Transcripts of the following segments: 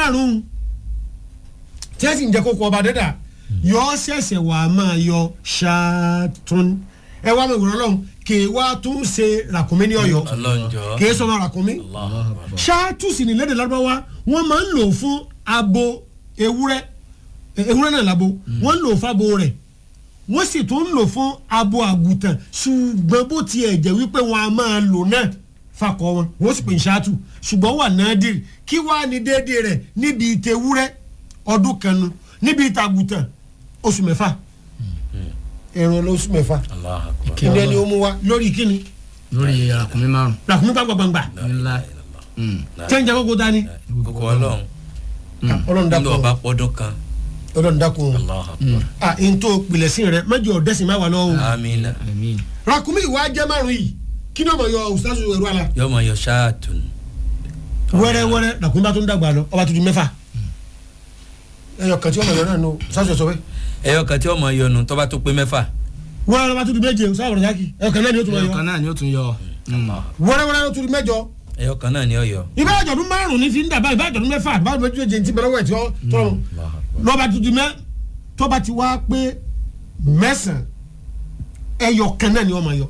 márùn-ún tí ẹ sì ń jẹ́ kókó ọba dẹ́dà yọ ṣẹ̀ṣẹ̀ wà á máa yọ ṣáàtún ẹ wá mi wòrán lọ́hùn kì í wá tún ṣe ràkúnmí ní ọ̀yọ́ ọlọ́njọ́ kì í sọmọ ràkúnmí ṣáàtú sì ní lédè lárúbáwá wọ́n máa ń lò fún abo ewúrẹ́ ewúrẹ́ náà labo wọ́n ń lò fún abo rẹ̀ wọ́n sì tún ń lò fún abo àgùntàn ṣùgbọ́n bó tiẹ̀ jẹ́ wípé wọ́n á máa lò náà fakọ wọn wọ́n sì pè ń ṣáàtú ṣùgbọ́n wà nádìrì kí wàá ní déédéé rẹ̀ níbi ìtẹ̀wúrẹ́ ọdún kanu níbi ìtàgùntàn oṣù mẹ́fà ẹ̀rọ lóṣù mẹ́fà kí ni ẹni ó mú wa lórí kíni lórí àkùnmí márùn ràkúnmí gbàgbàgbà ńlá tí ń jẹ́ kókó dání kókó ọlọ́run ọlọ́run nínú dákun ọba pọ́dún kan ọlọ́run dákun Allahu Akbar. ah n tó pilẹ̀sìn rẹ mẹ́jọ ọ̀dẹ́sìn máa wà lọ́wọ́ amina àmín ràkúnmí ìwà jẹ́ márùn yìí kí ni ọmọ yọ ọ̀sán ẹ̀rọ ala yóò máa yọ ṣáàtún wẹ́rẹ́wẹ́rẹ́ ràkúnmí bá tó ń dàgbà lọ ọba tó di mẹ́fà ẹyọ kan tí ọmọ yọ náà nù ọ̀sán ṣọṣọ wẹ́ ẹyọ kan tí ó máa yọnu tó bá tó pé mẹ́fà wẹ́rẹ́ bá tó di méje ọ̀sán ọ̀rọ̀ sákì ẹyọ kan náà ni ó tún ẹyọ yọ kan náà ni ó tún yọ wẹ́rẹ́wẹ́rẹ́ ó tún di mẹ́jọ ẹyọ kan náà ni ó yọ. ibà àjọ̀dún márùn ní fi ń dàbà ibà àjọ̀dún mẹ́fà ibà àjọ̀dún méje ntí bẹ̀rẹ̀ wẹ̀ tí ó tọrọ lọ́ba tó di mẹ́ tọ́ba ti wá pé mẹ́sàn-án ẹyọ kan náà ni ó máa yọ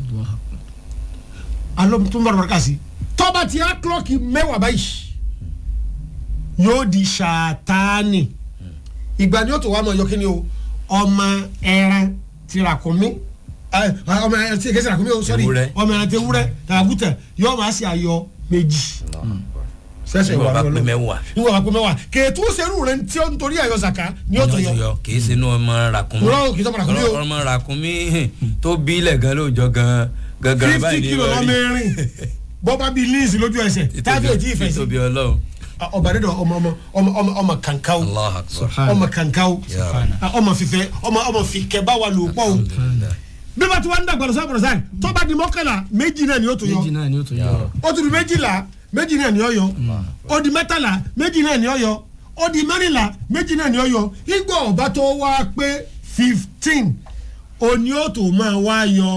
alo tó ń bá lọ́rọ̀ kàsí tọ́ba ti á kílọ̀kì mẹ́wàá báyìí yóò di ṣàtánì ìgbà ni ó tó wá mọ̀ yọ kí ni o ọmọ ẹran ti ràkúnmí ẹ, ọmọ ẹran ti kẹsì ràkúnmí o sọ́rí Ewúrẹ́. ọmọ ẹran ti ewúrẹ́ tàbútẹ̀ yóò máa ṣe ayọ méjì sẹ́sẹ̀ Nígbà wà bá lọ́lọ́ pé mẹ́wàá. nígbà bá pé mẹ́wàá kèétú sẹ́rù rẹ̀ tí ó ń torí ayọ̀ sàká ni ó tó yọ kì í sinú ọmọ ràkúnmí Rọ́ọ̀ kì í sọ́mọ ràkúnmí o. ọmọ ràkúnmí tó bí ilẹ̀ gan lóòjọ́ gan gangan fifty báyìí ní kilo lọ́mọ erin bọ́ba bíi líìsì lójú ẹsẹ̀ tábí èjì ìfẹ́ sí títóbi ọlọ́run ọba dídọ̀ ọmọ ọmọ ọmọ ọmọ ọmọ kankaw allah akbar Subhana. ọmọ kankaw Ya Rabbi. ọmọ fífẹ́ ọmọ ọmọ fìkẹ́ bá wà lò pọ̀ o bí wọ́n ti wá ń dàgbà lọ sábà sáà tọ́ba di mọ́kànlá méjì náà ni ó tó yọ méjì náà ni ó tún yọ ó tún di méjìlá méjì náà ni ó yọ ó di mẹ́tàlá méjì náà ni ó yọ ó di mẹ́rìnlá méjì náà ni ó yọ igbó ọba tó wá pé fifteen òní ó tó máa wá yọ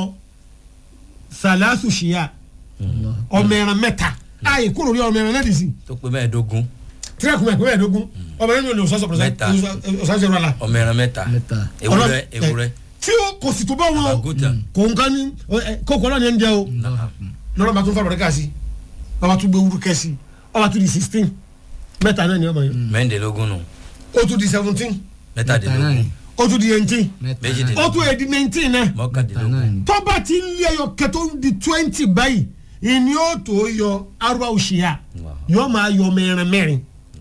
sàlásù ṣìyà ọmọ ẹran mẹ́ta àyè kúrò rí ọmọ ẹran náà dì sí tó pé mẹ́ẹ̀ẹ́dógún tíráàkù mẹ́ẹ̀kú mẹ́ẹ̀ẹ́dógún ọmọ ẹran ní ọ̀sán Mẹ́ta. ọ̀sán ṣẹ̀rọ la ọmọ ẹran mẹ́ta mẹ́ta ewúrẹ́ ewúrẹ́ tí ó kò sì tó bá wọn o àgùntàn kò ń ká ní kókó náà ní ẹ̀ ń jẹ o lọ́rọ̀ bá tún fà lọ́rẹ́ ká sí ọba tún gbé wúrú kẹ́ sí ọba tún di sixteen mẹ́ta náà ni ọmọ yẹn mẹ́ẹ̀ẹ́dógún nù ó tún di seventeen mẹ́ta náà mẹ́tàdínlógún ni ó tún di eighteen mẹ́ta Méjìdínlógún. ó tún èdè nineteen náà mẹ́ta náà mọ́kàndínlógún ni tọ́ba ti ń lé ẹyọ kẹtọ́ di twenty báyìí ìní ó tó yọ arúgbó òṣìyà yọ máa yọ ọmọ ẹran mẹ́rin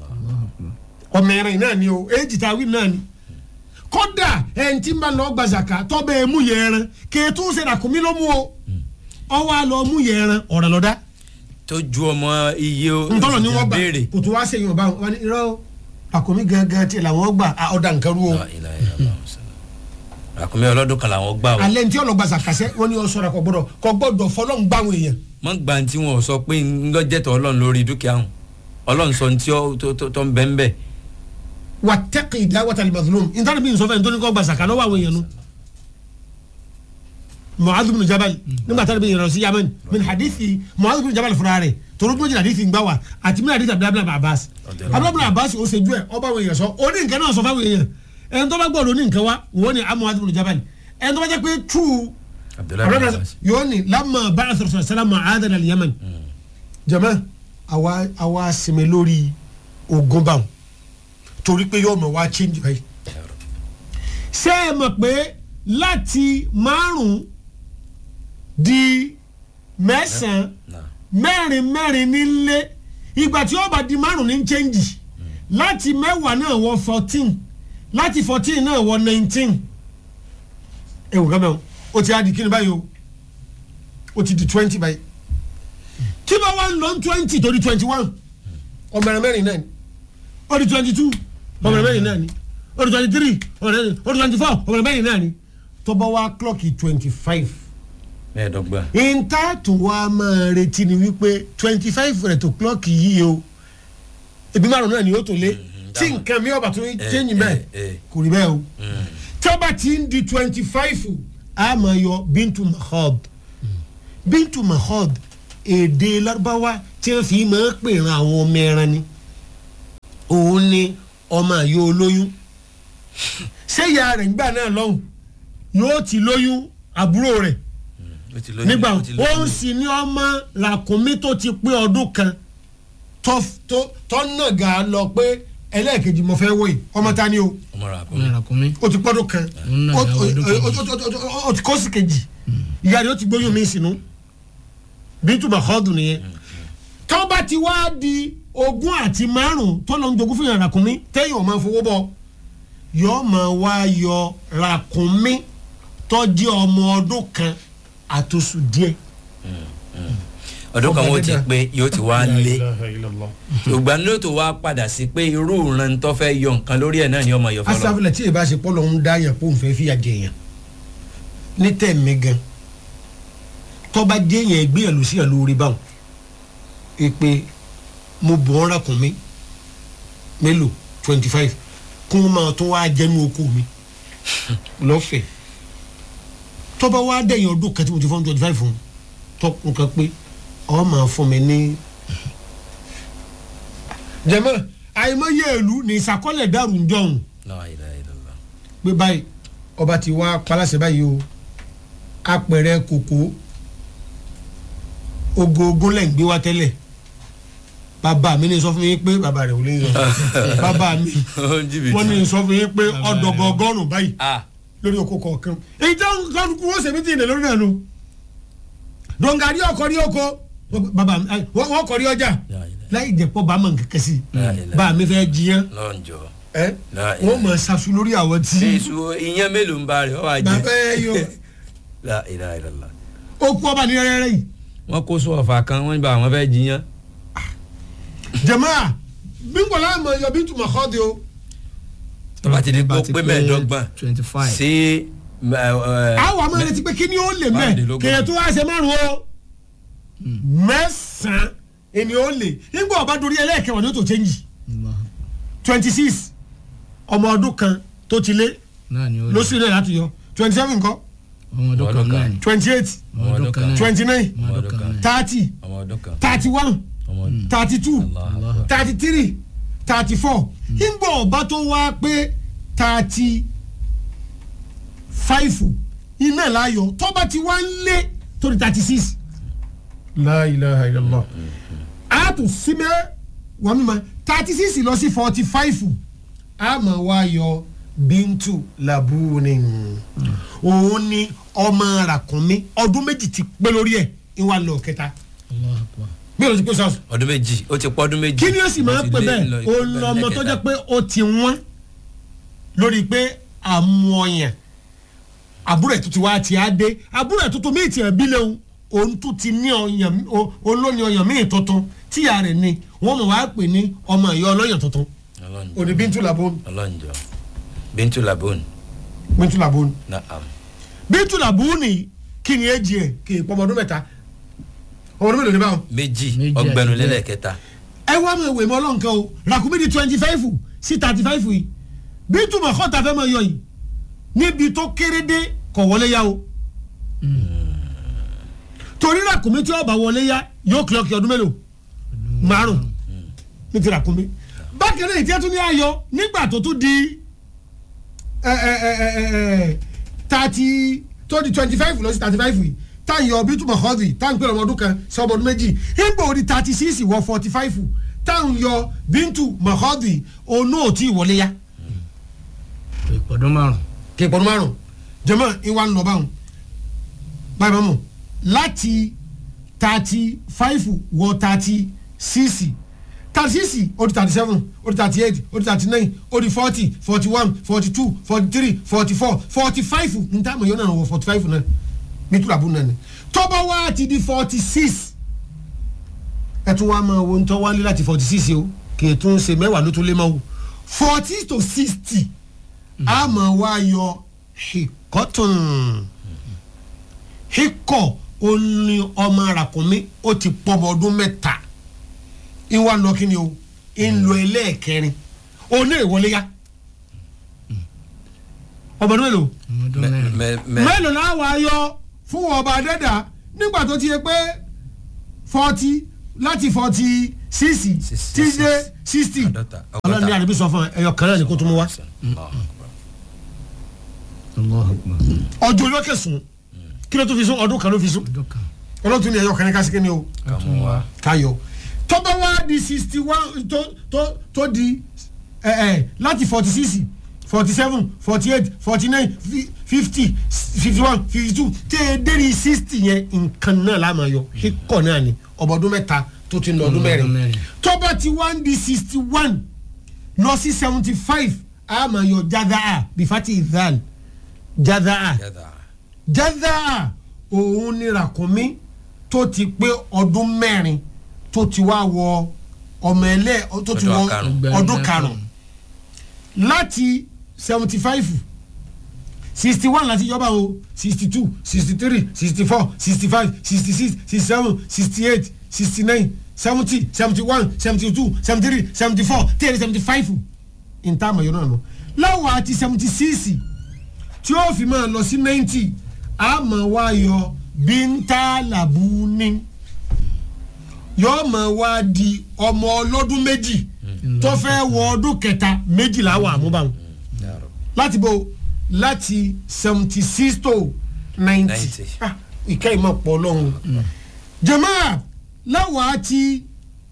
ọmọ ẹran náà ni o èjì tá a wí náà ni kódà ẹni tí ń bá lọ gba zaka tọ́ba ẹ̀ mú yẹ ẹran kẹ́ẹ̀tún ṣe ràkúnmí ló mú o ọwọ́ àlọ́ mú yẹ ẹran ọ̀rẹ́ lọ́dá tó ju ọmọ iye o- ntọ́nà ni wọ́n gbà béèrè kò tó wá sẹ́yìn ọba wọn ni irọ́ o, ràkúnmí gangan tiẹ̀ làwọn gbà á ọ̀dà nǹkan rú o La ilaha illallah. ràkúnmí ọlọ́dún kan làwọn gbà o alẹ́ ní tí ọlọ́gba zakasẹ́ wọ́n ní ọ̀ṣọ́ra kò gbọ́dọ̀ kò gbọ́dọ̀ fọlọ́n gbà wọn èèyàn mọ gbà tí wọn sọ pé ńlọjẹtọ Ọlọ́run lórí dúkìá hàn Ọlọ́run sọ tí ó tó- tó- tó ń bẹ ń bẹ wà tẹ́kì ìdáwọ́ta lè mazlum nítorí bí nsọ́fẹ́ nítorí kọ́ gba zaka lọ́wọ́ àwọn èèyàn nu. mu'adh bin jabal nígbà tí a lè bẹ̀rẹ̀ sí yemen min hadithi mu'adh bin jabal fúnra rẹ̀ toro tó jẹ́ hadithi gbà wá àti min hadithi abdulayi bin abbas abdulayi bin abbas ó ṣe ju ẹ̀ ọba àwọn èèyàn sọ ó ní nǹkan náà sọ fáwọn èèyàn ẹni tó bá gbọ́dọ̀ ní nǹkan wá wọ́n ní mu'adh bin jabal ẹni tó bá jẹ́ pé true Abdullahi bin abdulayi Abbas. yóò ní lamma ba'atha rasulullah sallallahu alaihi wasallam yemen jama àwa àwa sinmi lórí ogun báwọn torí pé yóò mọ̀ wá change báyìí ṣé ẹ mọ̀ pé láti márùn-ún di mẹ́sàn-án Nah. mẹ́rin mẹ́rin nílé ìgbà tí ó bá di márùn ní chẹ́ǹgì láti mẹ́wàá náà wọ fourteen láti fourteen náà wọ nineteen ẹ wò gábẹ́ o ó ti á di kíni báyìí o ó ti di twenty báyìí tí bá wà ń lọ twenty tó di twenty one ọmọ ẹ̀rọ mẹ́rin náà ni ó di twenty two ọmọ ẹ̀rọ mẹ́rin náà ni ó di twenty three ọmọ ẹ̀rọ ó di twenty four ọmọ ẹ̀rọ mẹ́rin náà ni tó bá wá clock twenty five mẹ́ẹ̀ẹ́dọ́gbọ̀n ìta tó wá máa retí ni wípé twenty five rẹ̀ tó clọ́ọ̀kì yìí o ebi márùn náà ni ó tó lé tí nǹkan mi ọba tó ń chẹ́yìn bẹ́ẹ̀ eh. kò rí bẹ́ẹ̀ o tí ọba ti ń di twenty five a máa yọ bintu mahod bintu mahod èdè Lárúbáwá tí wọ́n fi máa pè ran àwọn ọmọ ẹran ni òun ni ọmọ yóò olóyún ṣé ìyá rẹ̀ nígbà náà lọ́hùn yóò ti lóyún àbúrò rẹ̀ ó ti lóyún nígbà ó ti lóyún. òun sì ní ọmọ làkúnmí tó ti pé ọdún kan tó tó tó nàgà lọ pé ẹlẹ́ẹ̀kejì mo fẹ́ wò yìí ọmọ ta ni o ọmọ rà kọ́ ọmọ ìràkúnmí ó ti pọ́dún kan Òun náà ó- ìyàwó ó- ọdún ó- kejì. ó- ó- ó- ó- ó ti kó sí kejì ìyá rẹ̀ ó ti gbóyún mi sínú bí túbọ̀ kọ́ọ̀dù nìyẹn tó bá ti wá di ogún àti márùn tó lọ ń jogún fún yàrá ràkúnmí téèyàn ò máa fowó bọ yóò máa wá yọ ràkúnmí tó jẹ́ ọmọ ọdún kan àtòsù díẹ̀. ọdún kan Ọba wọ́n ti dẹ́dà. pé yóò ti wá lé La ilaha illallah. ìgbà ní yóò tó wá padà sí pé irú ìran tó fẹ́ yọ nǹkan lórí ẹ̀ náà ni ọmọ yọ fọlọ́ asafilẹ tí ìbá ṣe pọlọ ń dá yàn kó n fẹ́ fìyà jẹ yàn ní tẹ̀mí gan tọ́ba jẹ́ yẹn gbé yàn lọ sí yàn lórí báwọn èpè mo bọ̀ ọ́n rakùn mi mélòó twenty five kún máa tó wá jẹ́nu oko mi lọ́fẹ̀ẹ́ tọ́ba wá dẹ̀yìn ọdún kan tí mo ti fọ́n twenty five fún tọ́ nǹkan pé ọ́ máa fún mi ní. jẹ́mọ́ àìmọye ìlú ní ìsàkọ́lẹ̀ dàrú ń jọ̀hún La ilaha illallah. pé báyìí ọba ti wá paláṣẹ báyìí o apẹ̀rẹ̀ kòkó ogoogun lẹ́ ń gbé wá tẹ́lẹ̀ bàbá mi ní sọ fún mi pé bàbá rẹ̀ ò lè sọ bàbá mi Ó ń jìbìtì. wọ́n ní sọ fún mi pé Bàbá ọ̀dọ̀gọ̀gọ́rùn báyìí ah lórí oko kọ̀ọ̀kan èyí tó ń kọ́ wọ́n ṣe mí tì ní lórí náà nu dongari ọkọ rí oko bàbá mi ay, wọ́n wọ́n kọ́ rí ọjà La ilaha. láì jẹ́pọ̀ bá mọ̀ kẹ̀kẹ́ sí La ilaha. bá mi fẹ́ jiyàn lọ́njọ́ ẹ La ilaha. wọ́n mọ̀ ṣaṣu lórí àwọn tí èso ìyẹn mélòó ń bá rẹ̀ ọ́ wá jẹ́ bàbá ẹ yọ La ilaha illallah. ó kú ọba ní rẹ́rẹ́ yìí wọ́n kó sọ ọ̀fà kan wọ́n ní bá àwọn fẹ́ jiyàn jẹ̀máà bí n kò láì mọ̀ yọ bí n tún mọ̀ kọ́ di o tó bá ti di kó pé mẹ́ẹ̀ẹ́dọ́gbọ̀n twenty five sí ẹ, ẹ, àwọn àmọ́ ẹni ti pé kí ni ó lè mẹ́ márùndínlógún. kéèyàn tó wá ṣe márùn o mẹ́sàn-án ẹni ó lè nígbà ọba dorí ẹlẹ́ẹ̀kẹwàá ni ó tó chẹ́ǹjì twenty six ọmọ ọdún kan tó ti lé náà ni ó lè lóṣù náà láti yọ twenty seven kọ́ ọmọ ọdún kan náà ni twenty eight ọmọ ọdún kan náà ni twenty nine ọmọ ọdún kan náà ni thirty ọmọ ọdún kan thirty one ọmọ ọdún thirty two Allah akbar. thirty three thirty four nígbà ọba tó wá pé thirty five iná láàyò tọ́ba ti wá ń lé torí thirty six. la ilaha illallah a tún síbẹ̀ wọ́n mímọ́ thirty six lọ sí forty five a máa wá yọ bíntu labuni òun ni ọmọ ràkúnmí ọdún méjì ti pé lórí ẹ̀ ìwà lọ kẹta Allahu Akbar. bí o ti pé sọ́ọ̀sì ọdún méjì ó ti pọ́ ọdún méjì kí ni ó sì máa ń pè bẹ́ẹ̀ o lọmọ tó jẹ́ pé ó ti wọ́n lórí pé àmúọyàn àbúrò ẹ̀ tó ti wá ti á dé àbúrò ẹ̀ tó tó míì tiẹ̀ bí léwu òun tó ti ní ọyàn o- olóni ọyàn míì tuntun tíyà rẹ̀ ni wọ́n mọ̀ wá pè ní ọmọ ìyá ọlọ́yàn tuntun òní bíntu làbón ọlọ́njọ́ bíntu labon bíntu làbón naam bíntu làbón ni kí ni èjì ẹ̀ kì í pọ́nmọ́ ọdún mẹ́ta ọmọdún mélòó ni báwọn. méjì Méjì ọgbẹ̀nu àti lélẹ̀ kẹta ẹ wá mọ ìwé mọ ọlọ́nkẹ́ o ràkúnmí di twenty five sí thirty five yìí bí túmọ̀ kọ́ta fẹ́ mọ yọ yìí níbi tó kéré dé kọ̀ wọlé yá o torí ràkúnmí tí ọba wọlé yá yóò kílọ̀kì ọdún mélòó márùn ní ti ràkúnmí bákan náà ìtí ẹ tún ní ayọ̀ nígbà tó tún di ẹ ẹ ẹ ẹ ẹ thirty tó di twenty five lọ sí thirty five yìí tá à ń yọ bí túmọ̀ kọ́ọ̀dù tá à ń pè ọmọ ọdún kan sí ọmọ ọdún méjì nígbà ó di thirty six wọ forty five tá à ń yọ bíntu mọ̀kọ́ọ̀dù òun náà ò tí ì wọlé yá ìpọ̀dún márùn kì í pọ̀nù márùn jẹ́mọ̀ ìwà ń lọ báwọn báyìí bá mọ̀ láti thirty five wọ thirty six thirty six ó di thirty seven ó di thirty eight ó di thirty nine ó di forty forty one forty two forty three forty four forty five ní táwọn yóò náà wọ forty five náà ní tùlàbù náà ni tọ́bọ̀ wá ti di forty six ẹ tún wá máa wo ń tọ́ wálé láti forty six o kì í tún ṣe mẹ́wàá ló tún lé máa wò forty to sixty a máa wá yọ hikọtun hikọ ó ní ọmọ arákùnrin ó ti pọmọ ọdún mẹ́ta ìwà lọ kí ni o ń lọ ẹlẹ́ẹ̀kẹrin ó ní ìwọlé yá ọmọ ọdún mélòó ọmọ ọdún mẹ́rin mẹ mẹ mélòó náà wàá yọ fún ọba adẹ́dà nígbà tó ti yẹ pé forty láti forty sísì Six- tí dé six. sixty Àádọ́ta. ọlọ́run ní àdébí sọ fún ẹ ẹyọ kan náà ni kó tó mú wá Allahu Akbar. ọjọ́ orí ọ̀kẹ́ sùn kí ló tó fi sún ọdún kan ló fi sún ọjọ́ kan. ọlọ́run tún ní ẹyọ kan ní kásìkè ni o kàmú wa káyọ̀ tọ́ba wá di sixty one tó tó tó di ẹ ẹ láti forty six forty seven forty eight forty nine fifty fifty one fifty two tẹ́ ẹ dérí sixty yẹn nǹkan náà láàmú ayọ̀ kíkọ̀ náà ni ọmọ ọdún mẹ́ta tó ti ń lọ ọdún Ọdún mẹ́rin mẹ́rin. tọ́ba ti wá ń di sixty one lọ sí seventy five àmọ́ ayọ̀ jadaa bifati idan jadaa yàtà jadaa òun ni ràkúnmí tó ti pé ọdún mẹ́rin tó ti wá wọ ọmọ ẹlẹ́ tó ti Ọdún wọ karùn-ún. ọdún karùn-ún láti seventy five sixty one láti yọba o sixty two sixty three sixty four sixty five sixty six sixty seven sixty eight sixty nine seventy seventy one seventy two seventy three seventy four tẹ́lẹ̀ seventy five ìntàmọ̀ yọ̀ náà nù láwọn àti seventy six tí ó fi máa lọ sí ninety a máa wá yọ bíntàlàbùní yóò máa wá di ọmọ ọlọ́dún méjì tó fẹ́ wọ ọdún kẹta méjìlá wà àmúbàwọn yàrá láti bo láti seventy six to ninety 90. ah ìka ìmọ̀ pọ̀ lọ́hùn jama láwọn àti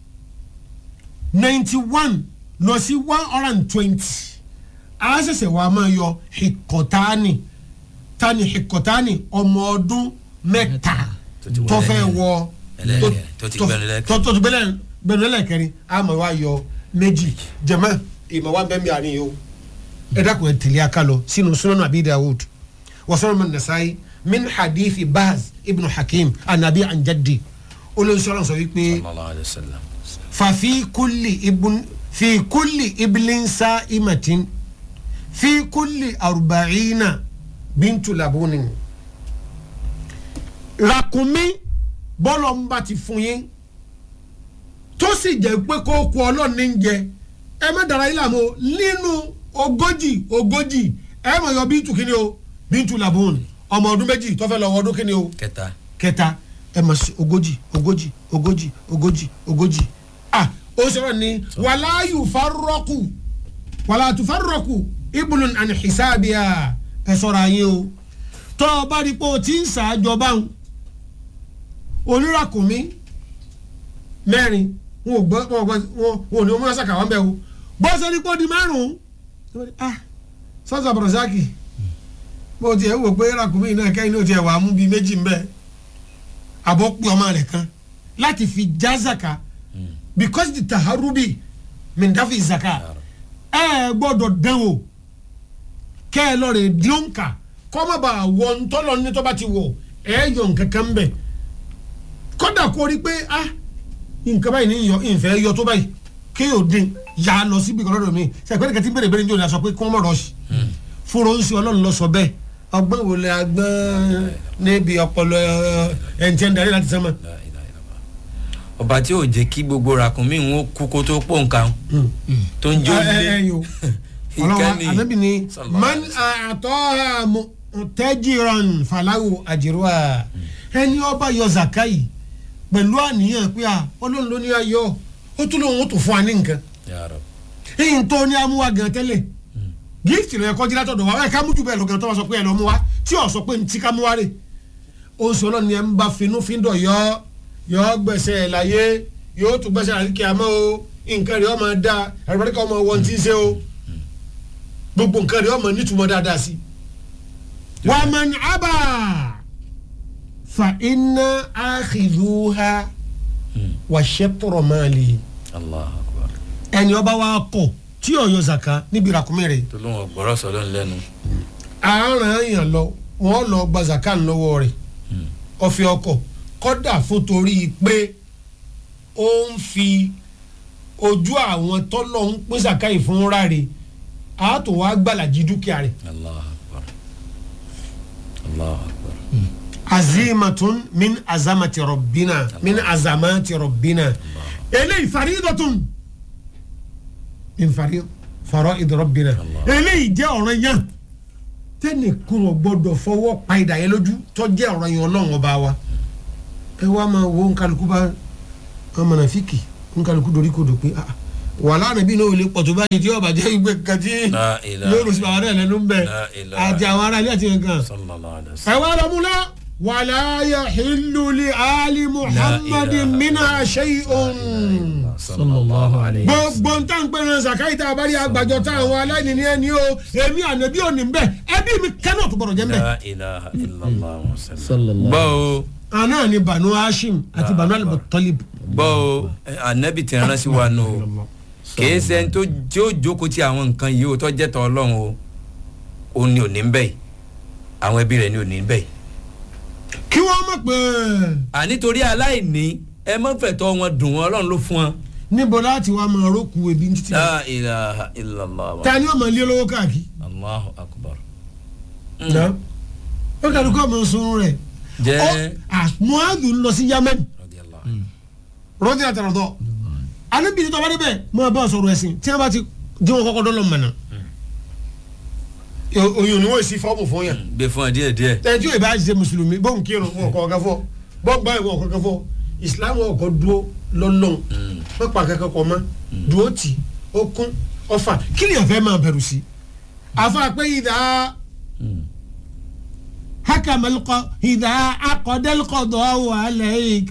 ninety one lọ sí one hundred and twenty a ṣẹ̀ṣẹ̀ wàá máa yọ hikọ̀tánì tani hikọ̀tánì ọmọ ọdún mẹ́ta Tó ti wọ tó fẹ́ lẹ́yìn. wọ Ẹlẹ́ẹ̀kẹ́, tó ti gbẹnu lẹ́kẹ́. tó tó ti gbẹnu gbẹnu lẹ́kẹ́rin a máa wá yọ méjì jama ìmọ̀ wa bẹ́ẹ̀ mi àárín yìí o ẹ dákun ẹ tẹ̀lé aka lọ sínú sunan abi dawud wasan min nasaayi min hadithi baz ibn hakim anabi anjadi olóńsọ̀rọ̀ sọ wípé sallallahu alayhi wa sallam fafi kulli ibn fi kulli iblin sa'imatin fi kulli arba'ina bintu labunin rakumi bọ́lọ̀ ń bá ti fún yín tó sì jẹ́ pé kó kú ọlọ́run ní jẹ ẹ má dara yín láàmú o nínú ogójì ogójì ẹ mọ̀ yọ bíntu kíni o bíntu labun ọmọ ọdún méjì tó fẹ́ lọ wọ ọdún kíni o kẹta kẹta ẹ mọ̀ sí ogójì ogójì ogójì ogójì ogójì ah ó sọ̀rọ̀ ni wàláyù farọ́kù wàláyù farọ́kù ibùdó àni hisabiya ẹ sọ̀rọ̀ ayé o tọ́ ọ bá rí pé o ti ń sàájọba ń oníràkùnmí mẹ́rin wọn ò gbọ́ wọn ò gbọ́ wọn ò ní wọn sàkà wọn bẹ́ẹ̀ o bọ́sẹ̀ ní kó di márùn-ún ah sọ́sà bọ̀rọ̀sákì bó tiẹ̀ wò pé ràkùnmí náà kẹ́yìn náà tiẹ̀ wà á mú bíi méjì ń bẹ́ẹ̀ àbọ̀ pé ọmọ rẹ̀ kan láti fi já zaka because the taharubi mindafi zaka ẹ gbọ́dọ̀ dán o kẹ́ ẹ lọ́ọ́ rẹ̀ díọ̀nkà kọ́ má bàa wọ ntọ́lọ́ ní tó bá ti wọ̀ ẹ yọ nǹkan kan bẹ̀ kọ́dà kó rí pé ah nǹkan báyìí ní yọ ìfẹ́ yọ tó báyìí kéèyàn dín yà á lọ síbi kan lọ́dọ̀ mi sẹ́gbẹ́rẹ́ kẹ́tí bèrè bèrè ní òní àṣọ pé kí wọ́n mọ̀ rọ́ọ̀ṣì fúnra ń ṣe ọlọ́run lọ sọ bẹ́ẹ̀ ọgbọ́n wo lè agbọ́n níbi ọpọlọ ẹ̀ ń tẹ́ ń darí láti sánmọ́. La ilaha illallah. ọba tí ò jẹ́ kí gbogbo ràkúnmí ń wó kú kó tó pọ̀ nǹkan tó ń jó ẹ ẹ lé ẹ yo ọlọ́wọ́ ìkànnì anabi ni sallallahu man alaihi wasallam. àtọ́ tẹ́jìrán fàlàwò àjẹrúwà ẹni ọba yọ zakai pẹ̀lú àníyàn pé a ọlọ́run ló ní ayọ̀ ó tún lóun ó tún fún wa ní nǹkan Ya Rabb. èyí tó ní amúwa gan tẹ́lẹ̀ gift rẹ̀ kọjú látọ̀dọ̀ wa ẹ̀ ká mú jù bẹ́ẹ̀ lọ́gàn tó bá sọ pé ẹ̀ lọ́ mú wa tí ò sọ pé ntí ká mú wa rè ó sọ ọlọ́run ni ẹ̀ ń bá finú fíndọ̀ yọ yọ gbẹ̀sẹ̀ ẹ̀ láyé yóò tún gbẹ̀sẹ̀ àríkè àmọ́ o nǹkan rẹ̀ ọmọ da àrùbáríkà ọmọ wọn ti ń ṣe o gbogbo nǹkan rẹ̀ ọmọ nítumọ̀ dáadáa sí. wà á mọ̀ ní abà fa iná àkìlúha wà ṣẹ́pọ̀rọ̀ máa lè Allahu akbar. ẹni ọba wa kọ̀ tí ọ̀yọ́ zaka níbi ìràkúnmí rẹ̀ tó lóun ọ̀gbọ́rọ̀ sọ̀rọ̀ lẹ́nu. àárán èèyàn lọ wọn lọ gba zaka lọ́wọ́ rẹ̀ ọ̀fẹ́ ọkọ̀ kọ́dà fún torí pé ó ń fi ojú àwọn tọ́lọ̀ ń pín zaka yìí fún ráre àátò wá gbàlàjì dúkìá rẹ̀ Allahu akbar. Allahu akbar. azimatun min azamati rabbina min azamati rabbina eléyìí faridatun min fari fara'id rabbina eléyìí jẹ́ ọ̀ràn yẹn tẹnìkan ò gbọdọ̀ fọwọ́ pa ìdá yẹn lójú tó jẹ́ ọ̀ràn yẹn ọlọ́run ọba wa ẹ wá máa wo nkálukú bá wọn mọ̀nàfíkì nkàlùkù dorí kodò pé ah, wàhálà nàbí náà ò lè pọ̀ tó báyìí tí ọba jẹ́ ìgbẹ́ kan tí La ilaha yóò rò sí bàbá náà lẹ́nu ń bẹ̀ La ilaha àti àwọn ará ilé àti nǹkan. sallallahu alaihi wasallam. ẹ̀wá lọ́múlá wàlá yahillu li ali muhammadin minha shay'un. sallallahu alayhi wa sallam. gbogbo ń tán pé náà sàkáyì tá a bá rí àgbàjọ tá àwọn aláìní ní ẹni o èmi ànábì òní ń bẹ ẹbí mi kẹ́nà tó gbọdọ̀ jẹ́ ń bẹ̀. la ilaha illallah musallam. sallallahu gbọ́ o àná ni banu hashim àti banu al-muttalib. gbọ́ o anabi ti rán sí wa nù o kìí ṣe ẹni tó tí ó jókòó ti àwọn nǹkan yìí o tó jẹ́ tọ́ ọlọ́run o ó ní òní ń bẹ̀ yìí àwọn ẹbí rẹ̀ ní òní ń bẹ̀ yìí. kí wọ́n mọ̀ pé ànítorí aláìní ẹ má fẹ̀tọ́ wọn dùn wọn ọlọ́run ló fún wọn. níbo láti wá máa rókù ebi ní títí. la ilaha illallah wa ta ni wọ́n máa lé lọ́wọ́ káàkiri. allahu akbar. náà ó kàdé kọ́ ọmọ sunrun rẹ̀. jẹ́ Ó- ah, muadu ń lọ sí yemen radiyallahu. rọ́dí àtàràtọ̀ alábìrin tó bá débẹ̀ máa bá a sọ̀rọ̀ ẹ̀sìn tí wọ́n bá ti dín wọn kọ́kọ́ dọ́lọ́ mọ̀nà. oyún ni wọ́n sì fọ́ọ̀mù fún yàn. gbé fún ẹ díẹ̀ díẹ̀. tẹ̀jú ìbá ṣe mùsùlùmí bóun kírun wọn kọ́ ọ̀gá fọ́ bọ́gbà ìwọ̀n kọ́kọ́ fọ́ ìsìlámù ọkọ̀ dúró lọ́nà pípa kẹ́kẹ́ kọ́ mọ́ dúró tì ó kún ọfà kí ni àfẹ́ máa bẹ̀rù sí. àfa pé ìdá hakamalkọ ìdá akọ̀dẹ́lkọ̀dọ̀ wà lẹ́yìn